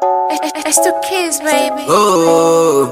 It's two kids, baby. Oh.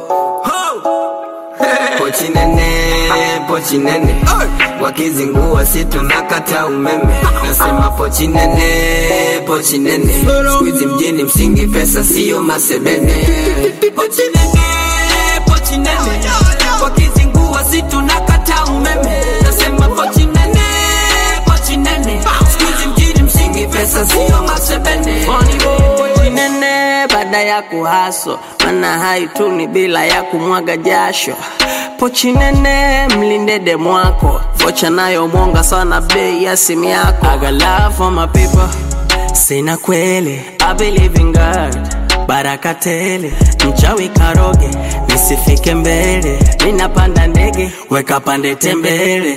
Pochi nene, pochi nene wakizingua si tunakata umeme nasema pochi nene, pochi nene skuizi mjini msingi pesa siyo masebene pochi nene, pochi nene wakizingua si tunakata umeme nasema pochi nene, pochi nene skuizi mjini msingi pesa siyo masebene pochi nene baada ya kuhaso mana haituni bila ya kumwaga jasho pochi nene mlinde demu wako vocha nayo mwonga sana bei ya simu yako I got love for my people sina kweli I believe in God baraka tele mchawi karoge nisifike mbele ninapanda ndege weka pande tembele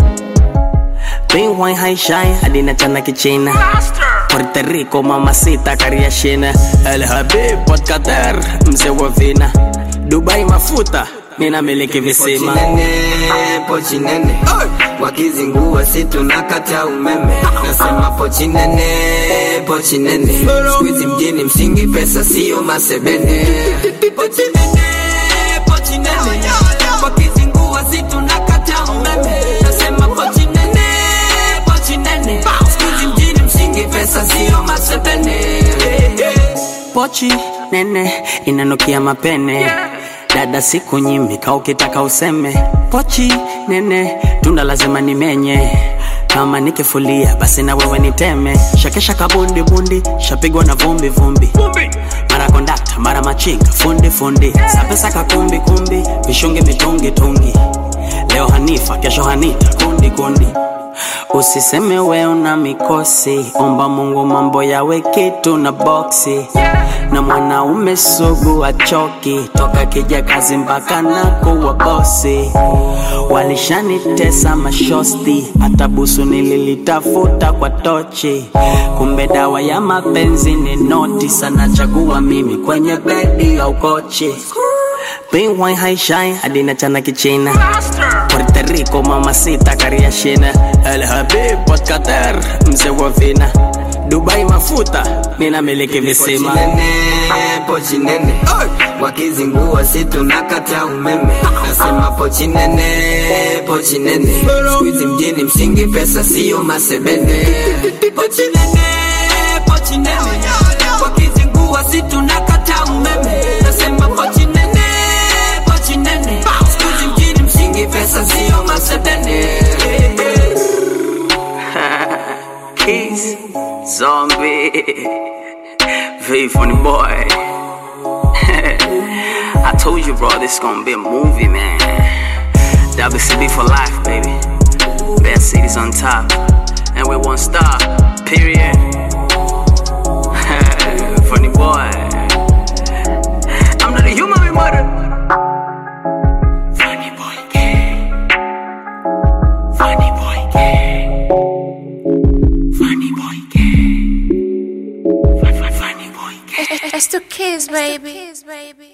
Bing wine high shine hadi nachana kichina Puerto Rico mamacita kariashina El Habib Port Qatar mzee wa vina Dubai mafuta mina miliki visima pochi nene, pochi nene wakizingua si tunakata umeme nasema pochi nene, pochi nene skuizi mjini msingi pesa siyo masebene pochi nene, pochi nene wakizingua si tunakata umeme nasema pochi nene, pochi nene skuizi mjini msingi pesa siyo masebene Pochi nene inanukia mapene dada siku nyimi ka ukitaka useme pochi nene tunda lazima nimenye kama nikifulia basi na wewe niteme shakesha kabundi bundi shapigwa na vumbi vumbi mara kondakta mara machinga fundi fundi sapesa kakumbi kumbi vishungi mitungi tungi leo hanifa kesho hanita kundi kundi usiseme we una mikosi omba mungu mambo yawe kitu na boksi na mwanaume sugu achoki toka kija kazi mpaka na kuwa bosi walishanitesa mashosti hata busu nililitafuta kwa tochi kumbe dawa ya mapenzi ni noti sana chagua mimi kwenye bedi au kochi Bing wine high shine hadi nachana kichina Puerto Rico mamacita kariashina El Habib Port Qatar mzee wa vina Dubai mafuta mina miliki visima pochi nene, pochi nene wakizingua si tunakata umeme nasema pochi nene, pochi nene skuizi mjini msingi pesa siyo masebene pochi nene, pochi nene wakizingua si tunakata umeme nasema pochi nene, pochi nene skuizi mjini msingi pesa siyo masebene Keys Zombie Very funny boy I told you bro this gonna be a movie man WCB for life baby Best cities on top And we won't stop Period Funny boy I'm not a human we murder Funny boy gang Funny boy gang Funny boy gang Funny boy gang It's two kids, baby.